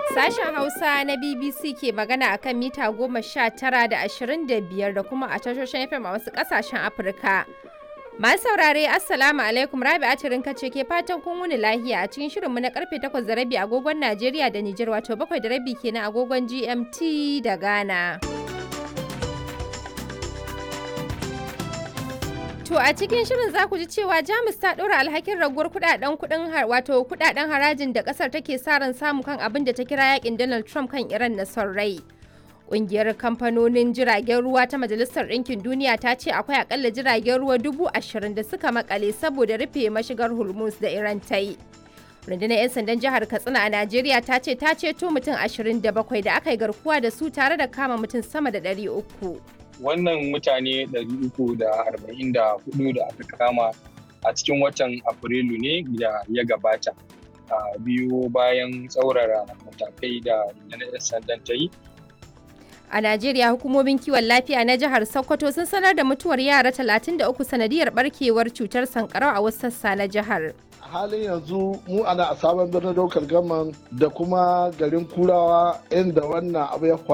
Sashen Hausa na BBC ke magana akan mita goma sha tara da ashirin da biyar da kuma a tashoshin FM a wasu ƙasashen Afirka. Masu saurare Assalamu alaikum Rabi Atirin ce ke fatan kun wuni lahiya a cikin shirinmu na karfe takwas da rabi agogon Najeriya da Nijar wato bakwai da rabi kenan agogon GMT da Ghana. To a cikin shirin za ku ji cewa Jamus ta ɗora alhakin raguwar kudaden kudin wato kudaden harajin da kasar take sa ran samu kan abin da ta kira yakin Donald Trump kan Iran na son rai. Ƙungiyar kamfanonin jiragen ruwa ta Majalisar Ɗinkin Duniya ta ce akwai akalla jiragen ruwa dubu ashirin da suka makale saboda rufe mashigar Hormuz da Iran ta yi. Rundunar 'yan sandan jihar Katsina a Najeriya ta ce ta ceto mutum ashirin da bakwai da aka yi garkuwa da su tare da kama mutum sama da ɗari uku. wannan mutane 344 da aka kama a cikin watan afrilu ne da ya gabata a biyu bayan tsaurara matakai da rundunar sandan ta yi a najeriya hukumomin kiwon lafiya na jihar sokoto sun sanar da mutuwar yara 33 sanadiyar barkewar cutar sankarau a wasu sassa na jihar halin yanzu mu ana a sabon birnin daukar gaman da kuma garin kurawa inda wannan abu ya